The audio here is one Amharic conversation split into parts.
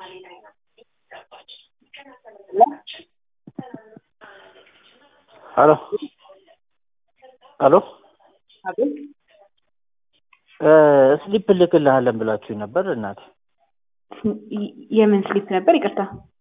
ሄሎ ሄሎ አቤት ስሊፕ እልክልሃለን ብላችሁኝ ነበር እናቴ። የምን ስሊፕ ነበር? ይቅርታ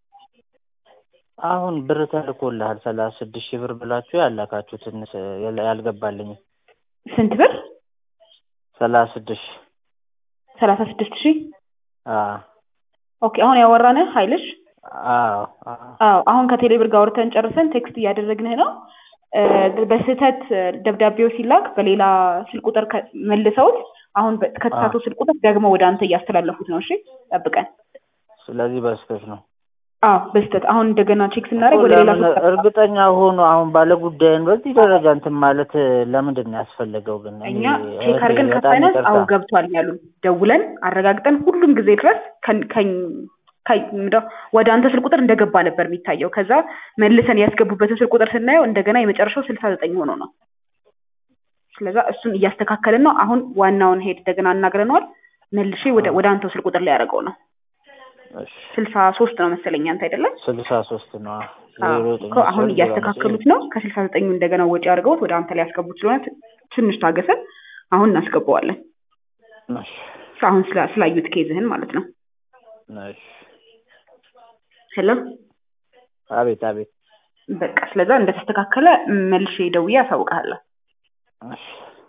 አሁን ብር ተልኮልሃል ሰላሳ ስድስት ሺህ ብር ብላችሁ ያላካችሁትን ያልገባልኝ ስንት ብር? ሰላሳ ስድስት ሺህ ሰላሳ ስድስት ሺህ አዎ ኦኬ። አሁን ያወራንህ ኃይልሽ? አዎ አዎ አዎ አሁን ከቴሌ ብር ጋር አውርተን ጨርሰን ቴክስት እያደረግንህ ነው። በስህተት ደብዳቤው ሲላክ በሌላ ስልክ ቁጥር ከ- መልሰውት አሁን በ- ከተሳሳተው ስልክ ቁጥር ደግሞ ወደ አንተ እያስተላለፉት ነው። እሺ ጠብቀን። ስለዚህ በስህተት ነው። አዎ በስህተት አሁን እንደገና ቼክ ስናደርግ ወደ ሌላ ለምን ቁጥር እርግጠኛ ሆኖ አሁን ባለ ጉዳይን በዚህ ደረጃ እንትን ማለት ለምንድን ነው ያስፈለገው? ግን እኔ እኛ ቼክ እህቴ አድርገን በጣም ከፋይናንስ ይቅርታ። አዎ ገብቷል ያሉን ደውለን አረጋግጠን ሁሉም ጊዜ ድረስ ከን- ከኝ- ከኝ- ምንድነው ወደ አንተ ስልክ ቁጥር እንደገባ ነበር የሚታየው። ከዛ መልሰን ያስገቡበትን ስልክ ቁጥር ስናየው እንደገና የመጨረሻው ስልሳ ዘጠኝ ሆኖ ነው። ስለዛ እሱን እያስተካከልን ነው። አሁን ዋናውን ሄድ እንደገና አናግረነዋል። መልሼ ወደ ወደ አንተው ስልክ ቁጥር ላይ ያደረገው ነው። እሺ ስልሳ ሶስት ነው መሰለኝ አንተ አይደለም? ስልሳ ሶስት ነው። አዎ ዜሮ ዘጠኝ እኮ አሁን አስር እያስተካከሉት ነው። ከስልሳ ዘጠኙ እንደገና ወጪ አድርገውት ወደ አንተ ላይ ያስገቡት ስለሆነ ት- ትንሽ ታገሰን። አሁን እናስገባዋለን። እሺ አሁን ስላ- ስላዩት ኬዝህን ማለት ነው። እሺ ሄሎ አቤት አቤት በቃ ስለዛ እንደተስተካከለ መልሼ ደውዬ አሳውቅሃለሁ። እሺ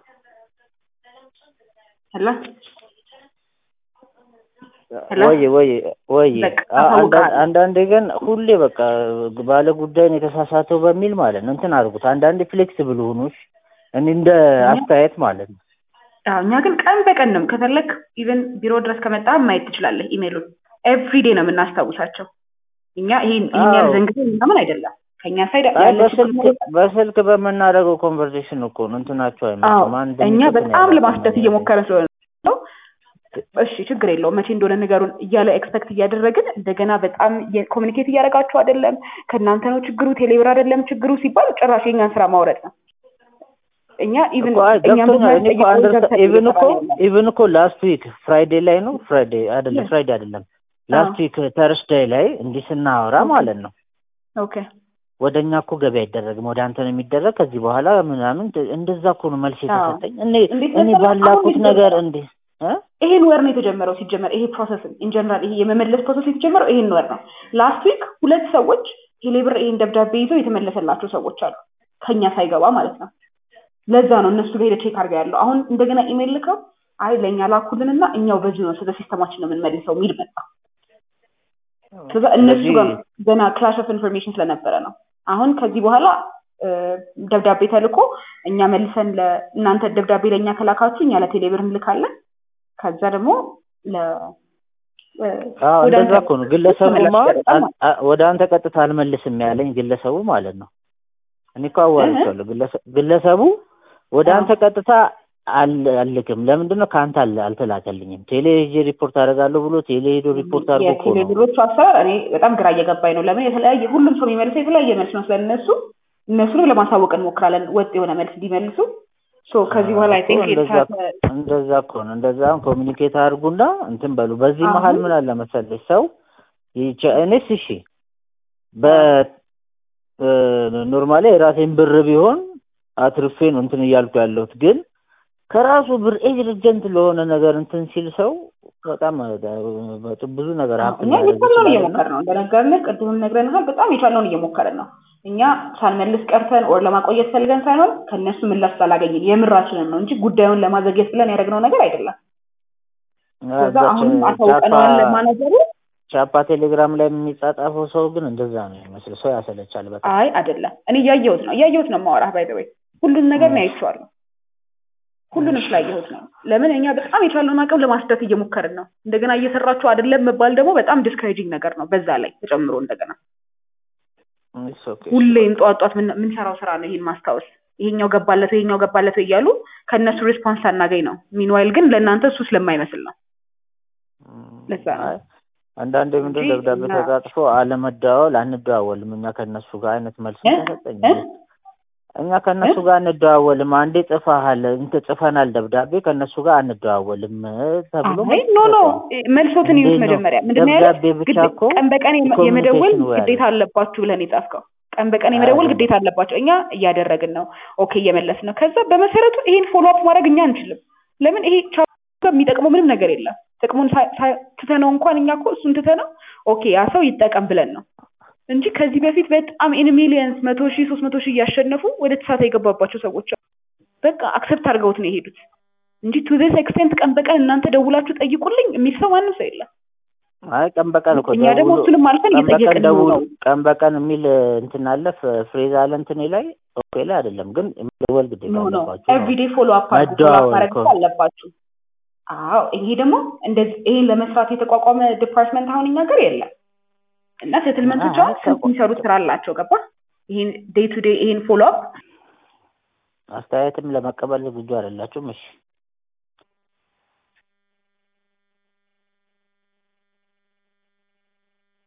ሄሎ ሄሎ? ወይ ወይ ወይ በቃ አ- አንዳ- አሳውቅሃለሁ። አንዳንዴ ግን ሁሌ በቃ ባለ ጉዳይን የተሳሳተው በሚል ማለት ነው እንትን አድርጉት። አንዳንዴ ፍሌክስብል ሁኑሽ እኔ እንደ አስተያየት ማለት ነው። አዎ እኛ ግን ቀን በቀን ነው ከፈለክ ኢቨን ቢሮ ድረስ ከመጣ ማየት ትችላለህ። ኢሜሉን ኤቭሪዴ ነው የምናስታውሳቸው። እኛ ይሄን ይሄን አዎ። ያህል ዘንግተን ምናምን አይደለም ከኛ ሳይድ አይ ያለ በስልክ በስልክ በምናደርገው ኮንቨርሴሽን እኮ ነው እንትናቸው አዎ አይመጣም። አንድ እኛ እንትን በጣም ያላቸው ለማስደት ነገር እየሞከረ ስለሆነ ነው። እሺ ችግር የለውም መቼ እንደሆነ ንገሩን እያለ ኤክስፔክት እያደረግን እንደገና በጣም ኮሚኒኬት እያደረጋችሁ አይደለም፣ ከእናንተ ነው ችግሩ፣ ቴሌብር አይደለም ችግሩ ሲባል ጭራሽ የኛን ስራ ማውረድ ነው። እኛ ኢቭን እኮ አይ እኛም ገብቶኛል። እኔ እኮ አንደርስታ ኢቭን እኮ በማያስጠይቅ ኢቭን እኮ ላስት ዊክ ፍራይዴ ላይ ነው ፍራይዴ አይደለም Yes. ፍራይዴ አይደለም ላስት ዊክ ተርስዳይ ላይ እንዲህ ስናወራ Okay. ማለት ነው ኦኬ ወደ እኛ እኮ ገቢ አይደረግም ወደ አንተ ነው የሚደረግ ከዚህ በኋላ ምናምን እንደዛ እኮ ነው መልስ አዎ። የተሰጠኝ። እኔ እንዴት እኔ መሰለህ? አሁን ባላኩት እንዴት ነገር መሰለህ? እንዴ እ? ይሄን ወር ነው የተጀመረው። ሲጀመር ይሄ ፕሮሰስ ኢንጀነራል ይሄ የመመለስ ፕሮሰስ የተጀመረው ይሄን ወር ነው። ላስት ዊክ ሁለት ሰዎች ቴሌብር ይሄን ደብዳቤ ይዘው የተመለሰላቸው ሰዎች አሉ፣ ከኛ ሳይገባ ማለት ነው። ለዛ ነው እነሱ ጋር ሄደ ቼክ አድርገው ያለው። አሁን እንደገና ኢሜል ልከው አይ ለእኛ ላኩልንና እኛው በዚሁ ነው ስለ ሲስተማችን ነው የምንመልሰው የሚል መጣ። ስለዛ እነሱ ስለዚህ ጋር ገና ክላሽ ኦፍ ኢንፎርሜሽን ስለነበረ ነው። አሁን ከዚህ በኋላ እ፣ ደብዳቤ ተልኮ እኛ መልሰን ለእናንተ ደብዳቤ ለእኛ ከላካችሁ እኛ ለቴሌብር እንልካለን። ከዛ ደግሞ ለ እ፣ አዎ ወደ እንደዛ አንተ እኮ ነው። ግለሰቡማ ተመላሽ ያደርጋል አ- ማለት አ- ወደ አንተ ቀጥታ አልመልስም ያለኝ ግለሰቡ ማለት ነው። እኔ እኮ አዋርቻለሁ። ግለሰ- ግለሰቡ ወደ አዎ። አንተ ቀጥታ አል- አልልክም። ለምንድን ነው ከአንተ አል- አልተላከልኝም? ቴሌ ሄጄ ሪፖርት አደርጋለሁ ብሎ ቴሌ ሄዶ ሪፖርት አድርጎ እኮ ነው። የቴሌብሮቹ አሰራር እኔ በጣም ግራ እየገባኝ ነው። ለምን የተለያየ ሁሉም ሰው የሚመልሰው የተለያየ መልስ ነው ስለነሱ እነሱንም ለማሳወቅ እንሞክራለን ወጥ የሆነ መልስ እንዲመልሱ። ሶ ከዚህ በኋላ አይ እኮ ቲንክ እንደዛ እንደዛ እኮ ነው። እንደዛ ኮሚኒኬት አድርጉና እንትን በሉ። በዚህ አሁን- መሀል ምን አለ መሰለሽ ሰው ይቻ- እኔስ እሺ በ ኖርማሊ የራሴን ብር ቢሆን አትርፌ ነው እንትን እያልኩ ያለሁት ግን ከራሱ ብር ኤጀንት ለሆነ ነገር እንትን ሲል ሰው በጣም በጣም ብዙ ነገር ሀብት እኛ ሊያደርግ የቻልነውን ይችላል እና እየሞከርን ነው። እንደነገርንህ ቅድምም ነግረንሃል። በጣም የቻልነውን እየሞከርን ነው። እኛ ሳንመልስ ቀርተን ኦር ለማቆየት ፈልገን ሳይሆን ከእነሱ ምላሽ ስላላገኘን የምራችንን ነው እንጂ ጉዳዩን ለማዘግየት ብለን ያደረግነው ነገር አይደለም። ከዛ አሁንም አሳውቀነዋል ለማናጀሩ። ቻፓ ቴሌግራም ላይ የሚጻጻፈው ሰው ግን እንደዛ ነው የሚመስል ሰው ያሰለቻል በጣም አይ አይደለም፣ እኔ እያየሁት ነው እያየሁት ነው የማወራህ። ባይ ዘ ወይ ሁሉን ነገር ነው ያይቼዋለሁ። ሁሉንም ስላየሁት ነው። ለምን እኛ በጣም የቻልነውን አቅም ለማስደት እየሞከርን ነው። እንደገና እየሰራችሁ አይደለም መባል ደግሞ በጣም ዲስከሬጂንግ ነገር ነው። በዛ ላይ ተጨምሮ እንደገና It's okay. ሁሌም ጠዋት ጠዋት ምን- የምንሰራው ስራ ነው ይሄን ማስታወስ። ይሄኛው ገባለት ወይ ይሄኛው ገባለት ወይ እያሉ ከእነሱ ሪስፖንስ ሳናገኝ ነው። ሚንዋይል ግን ለእናንተ እሱ ስለማይመስል ነው። ለዛ ነው። አይ አንዳንዴ ምንድን እንጂ ደብዳቤ እና- ተጻጽፎ አለመደዋወል አንደዋወልም እኛ ከእነሱ ጋር አይነት መልስ እ? ተሰጠኝ። እ? እኛ ከእነሱ ጋር አንደዋወልም። አንዴ ጽፈሃል እንትን ጽፈናል ደብዳቤ ከእነሱ ጋር አንደዋወልም ተብሎ አይ ኖ ኖ መልሶትን ይዩት መጀመሪያ ምንድን ነው ያለው? ደብዳቤ ብቻ እኮ ቀን በቀን የመ- የመደወል የኮሚኒኬሽን ወይ አለ። ግዴታ አለባችሁ ብለን የጻፍከው ቀን በቀን የመደወል አይደለም። ግዴታ አለባቸው። እኛ እያደረግን ነው፣ ኦኬ እየመለስን ነው። ከዛ በመሰረቱ ይሄን ፎሎ አፕ ማድረግ እኛ አንችልም። ለምን ይሄ ቻ የሚጠቅመው ምንም ነገር የለም። ጥቅሙን ሳ- ሳ- ትተነው እንኳን እኛ እኮ እሱን ትተነው ኦኬ ያ ሰው ይጠቀም ብለን ነው እንጂ ከዚህ በፊት በጣም ኢን ሚሊየንስ መቶ ሺህ ሶስት መቶ ሺህ እያሸነፉ ወደ ተሳታ የገባባቸው ሰዎች አሉ። በቃ አክሰፕት አድርገውት ነው የሄዱት እንጂ ቱ ዚስ ኤክስቴንት ቀን በቀን እናንተ ደውላችሁ ጠይቁልኝ የሚል ሰው ማንም ሰው የለም። አይ ቀን በቀን እኮ እኛ ደግሞ ደውሎ እሱንም አልፈን ቀን በቀን እየጠየቅን ነው ደውሉ ነው ቀን በቀን የሚል እንትን አለ ፍ- ፍሬዝ አለ እንትኔ ላይ ኦኬ ላይ አይደለም ግን መደወል ግዴታ ኖ ኖ አለባችሁ ነው። ኤቭሪዴ ፎሎ አፕ ፎሎ አፕ መደዋወል ማድረግ እኮ። እኮ አለባችሁ። አዎ ይሄ ደግሞ እንደዚህ ይሄን ለመስራት የተቋቋመ ዲፓርትመንት አሁን እኛ ጋር የለም እና ሴትልመንቶች አይ አሁን ስንት ተቋ- የሚሰሩት ስራ አላቸው። ገባ ይሄን ዴይ ቱ ዴይ ይሄን ፎሎ አፕ አስተያየትም ለመቀበል ዝግጁ አይደላችሁም። እሺ